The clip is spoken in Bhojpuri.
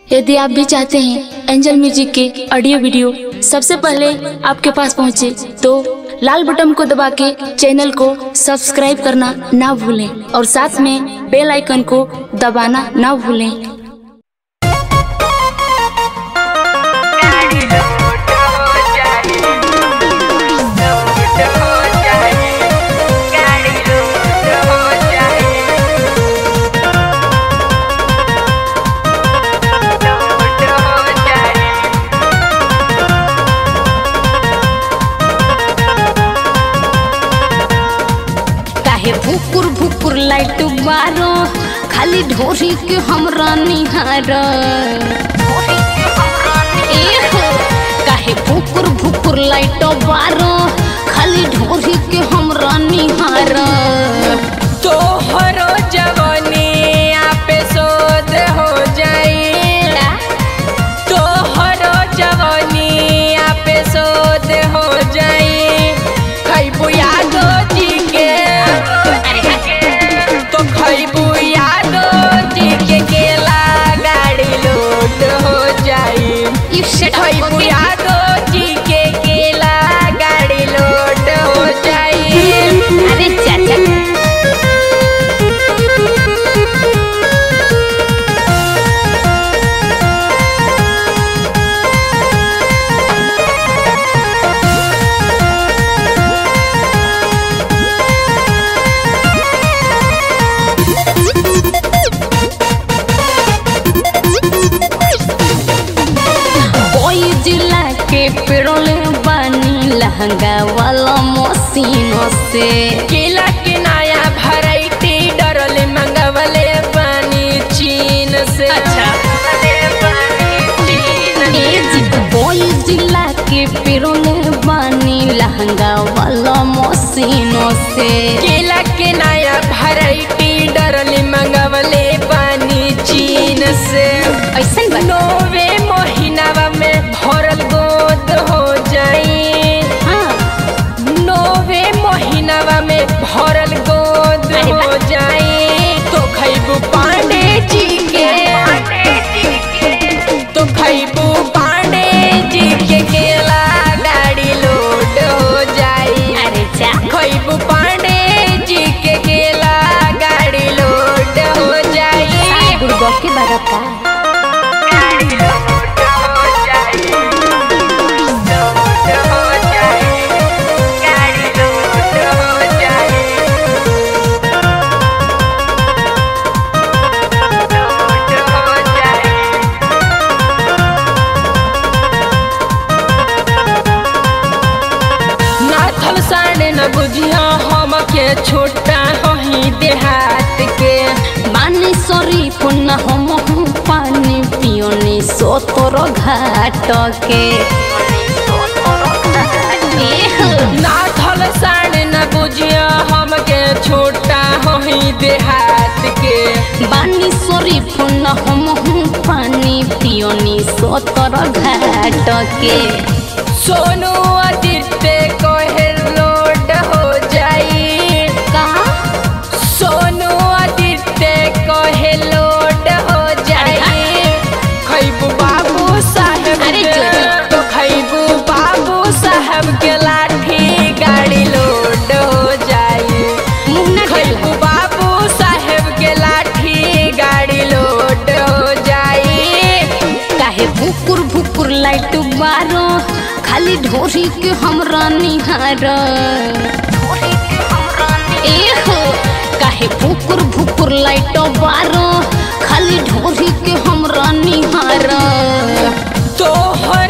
यदि आप भी चाहते हैं एंजल म्यूजिक के ऑडियो वीडियो सबसे पहले आपके पास पहुंचे तो लाल बटन को दबा के चैनल को सब्सक्राइब करना ना भूलें और साथ में बेल आइकन को दबाना ना भूलें काहे भुकुर भुकुर लाइट बारो खाली ढोरी के हमरा निहार एहो, काहे भुकुर भुकुर लाइट बारो खाली ढोरी के हमरा निहार तोहरो जवानी पे शोध हो जाई तोहरो जवानी पे शोध हो जाई खैबू यादो जी के तो खैबू यादो जी के केला गाड़ी लोड हो जाई You shut up, खैबू okay? यादो जी के केला गाड़ी लोड हो जाई अरे चाचा कोई जिला के पेरोल बानी लहंगा वाला मशीनों से केला के नया वैरायटी डरले मंगवले पानी चीन से अच्छा। कोई जिला के पेरोल बानी लहंगा वाला मशीनों से केला के नया वैरायटी डरले मंगवले पानी चीन से ऐसा बनो नोवे महीनावा में भरल गोद हो जाई हाँ नोवे महीनावा में भरल गोद अरे हो वाह। जाई तो खैबू पांडे जी के तो खैबू पांडे जी के केला गाड़ी लोड हो जाई अरे जा खैबू पांडे जी के केला गाड़ी लोड हो जाई गुड़गो के बारे का गाड़ी लोड हो जाई लोड हो जाई गाड़ी लोड हो जाई लोड हो जाई नाथल साढ़े न बुझिया हम के छोटा हही देहात के बानी सरी पुनः हम हूँ पानी पियोनी सोतोर घाट के एहो, नाथल साढ़े न बुझिया हम के छोटा हही देहात के बानी सरी पुनः हम हूँ पानी पियोनी सोतोर घाट के सोनू आदित्य कहे लोड हो जाई का सोनू आदित्य कहे लोड हो जाई खैबू बाबू साहेब अरे के जोरी। तो खैबू बाबू साहेब के लाठी गाड़ी लोड हो जाई मुँह ना खैबू बाबू साहेब के लाठी गाड़ी लोड हो जाई काहे भुकुर भुकुर लाइट बारो खाली ढोरी के हमरा निहार एहो काहे भुकुर भुकुर लाइट बारो खाली ढोरी के हमरा निहार तोहर